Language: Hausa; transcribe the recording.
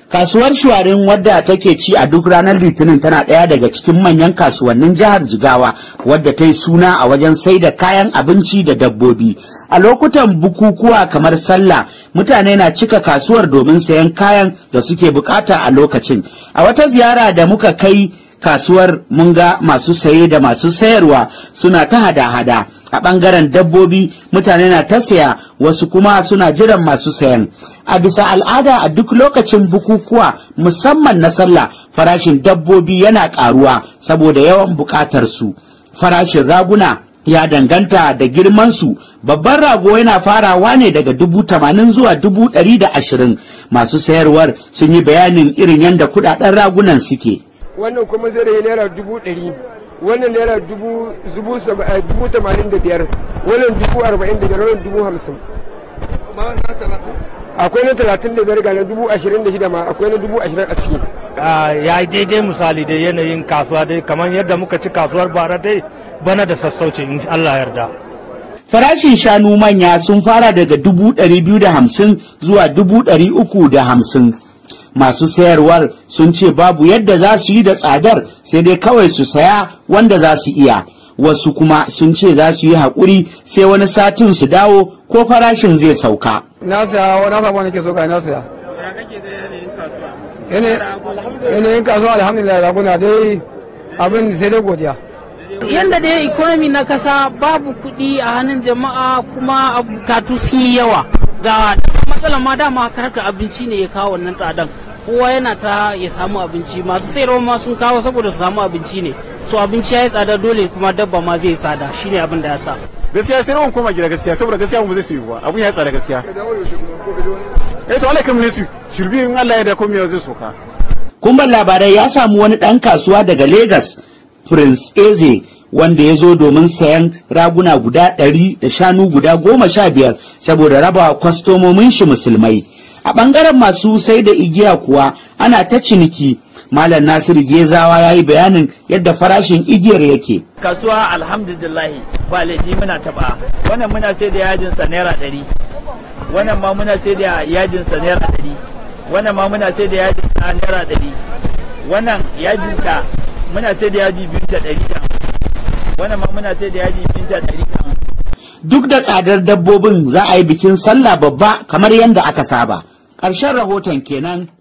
kasuwar shuwarin wadda take ci a duk ranar litinin tana ɗaya daga cikin manyan kasuwannin jihar jigawa wadda ta yi suna a wajen sai da kayan abinci da dabbobi a lokutan bukukuwa kamar sallah mutane na cika kasuwar domin sayan kayan da suke bukata a lokacin a wata ziyara da muka kai kasuwar mun ga masu saye da masu sayarwa suna ta hada-hada a ɓangaren dabbobi mutane na ta saya wasu kuma suna jiran masu sayan a bisa al'ada a duk lokacin bukukuwa musamman na sallah farashin dabbobi yana ƙaruwa saboda yawan buƙatar su farashin raguna ya danganta da girmansu babban rago yana farawa ne daga dubu tamanin zuwa dubu ɗari da ashirin masu sayarwar sun yi bayanin irin yadda kuɗaɗen ragunan suke wannan kuma zai rage naira dubu ɗari wannan naira dubu dubu dubu tamanin da biyar wannan dubu arba'in da biyar wannan dubu hamsin akwai na talatin da biyar ga na dubu ashirin da shida ma akwai na dubu ashirin a ciki ya yi daidai misali da yanayin kasuwa dai kamar yadda muka ci kasuwar bara dai bana da sassauci in Allah yarda. farashin shanu manya sun fara daga dubu ɗari biyu da hamsin zuwa dubu ɗari uku da hamsin masu sayarwar sun ce babu yadda za su yi da tsadar sai dai kawai su saya wanda za su iya wasu kuma sun ce za su yi haƙuri sai wani satin su dawo ko farashin zai sauka na saya na samu wani ke so kai na saya yanayin kasuwa alhamdulillah raguna dai abin sai dai godiya yadda dai economy na kasa babu kuɗi a hannun jama'a kuma bukatu sun yi yawa ga matsalar ma dama harkar abinci ne ya kawo wannan tsadan kowa yana ta ya samu abinci masu sayarwa ma sun kawo saboda su samu abinci ne so abinci ya yi tsada dole kuma dabba ma zai tsada shine abin da ya sa gaskiya sai rawan koma gida gaskiya saboda gaskiya mu zai su yi ba abun ya tsada gaskiya eh to Allah kai mu ne su shirbi in Allah ya da komai zai soka kumban labarai ya samu wani ɗan kasuwa daga Legas Prince Eze wanda ya zo domin sayan raguna guda ɗari da shanu guda goma sha biyar saboda raba kwastomomin shi musulmai. A ɓangaren masu sai da igiya kuwa ana ta ciniki. Malam Nasiru Gezawa ya yi bayanin yadda farashin igiyar yake. Kasuwa alhamdulillah ba laifi muna taɓa. Wannan muna sai da yajin sa naira ɗari. Wannan ma muna sai da yajin sa naira ɗari. Wannan ma muna sai da yajin sa naira ɗari. Wannan yajin ta muna sai da yaji biyu da ɗari da wannan ma muna sai da yaji biyu da ɗari da Duk da tsadar dabbobin za a yi bikin sallah babba kamar yadda aka saba. Ƙarshen rahoton kenan